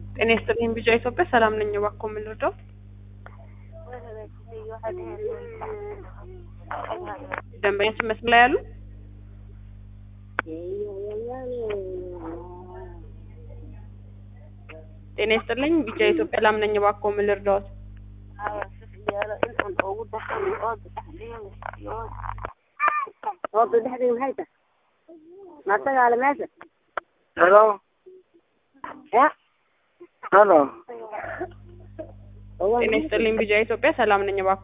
ጤና ይስጥልኝ ቢጫ ኢትዮጵያ ሰላም ነኝ። እባክዎ ምን ልርዳው? ደንበኛችን መስመር ላይ ያሉ ጤና ይስጥልኝ ቢጫ ኢትዮጵያ ሰላም ነኝ። እባክዎ ምን ልርዳዎት? Ooda dhexdeeda maxay tahay martagaale meesha Hello. ya Hello. ጤና ይስጥልኝ ቢጫ ኢትዮጵያ ሰላም ነኝ። እባክዎ